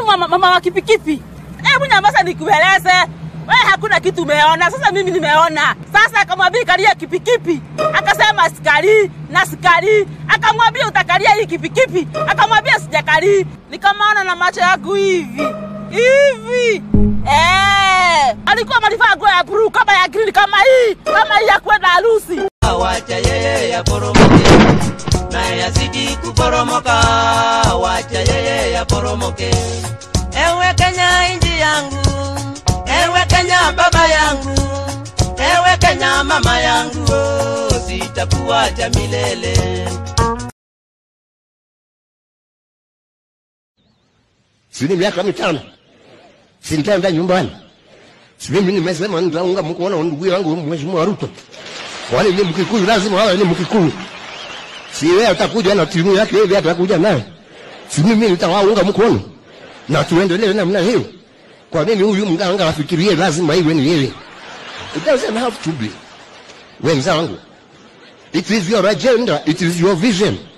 mama, mama wa kipikipi. Hebu nyamaza nikueleze. Wewe hakuna kitu umeona, sasa mimi nimeona. Sasa akamwambia kalia kipikipi, akasema sikali na sikali. Akamwambia utakalia hii kipikipi, akamwambia sijakali. Nikamwona na macho yangu hivi hivi. Eh, alikuwa malivaa nguo ya blue kama ya green kama hii, kama hii ya kwenda harusi. wacha yeye yaporomoke naye yazidi kuporomoka wacha yeye yaporomoke ewe kenya inji yangu ewe kenya baba yangu ewe kenya mama yangu oh, sitakuacha milele sini miaka mitano sintaenda nyumbani si mimi nimesema nitaunga mkono ndugu yangu mheshimiwa Ruto wale ni mkikuyu lazima wawe ni mkikuyu si wewe atakuja na timu yake hivi atakuja naye si mimi nitawaunga mkono na tuendelee namna hiyo kwa nini huyu mganga afikirie lazima iwe ni yeye it doesn't have to be wenzangu it is your agenda it is your vision